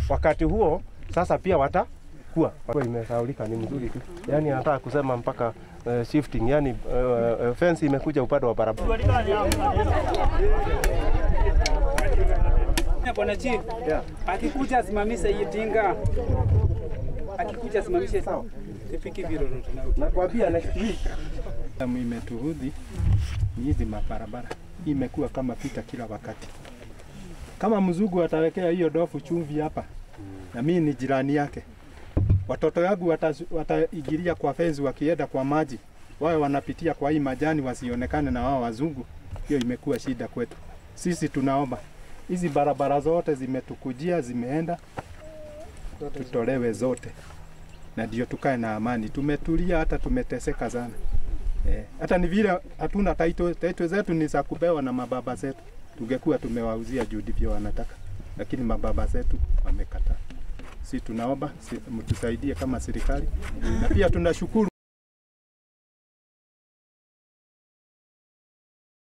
wakati huo sasa pia watakuwa kwa imesaulika ni mzuri tu, yani nataka kusema mpaka uh, shifting, yani uh, uh, fence imekuja upande wa barabara. Bwana Chief, akikuja asimamishe hii tinga, akikuja asimamishe sawa, sifiki vile Nakwambia next week Damu imetuhudhi ni hizi mabarabara, Hii imekuwa kama pita kila wakati. Kama mzungu atawekea hiyo dofu chumvi hapa, na mimi ni jirani yake, watoto wangu watazu- wataigilia kwa fenzi, wakienda kwa maji wawe wanapitia kwa hii majani, wasionekane na wao wazungu. Hiyo imekuwa shida kwetu sisi. Tunaomba hizi barabara zote zimetukujia, zimeenda, tutolewe zote, na ndio tukae na amani. Tumetulia, hata tumeteseka sana. Eh, hata ni vile hatuna title, title zetu ni za kupewa na mababa zetu. Tungekuwa tumewauzia juu ndivyo wanataka, lakini mababa zetu wamekataa. Si tunaomba si, mtusaidie kama serikali, na pia tunashukuru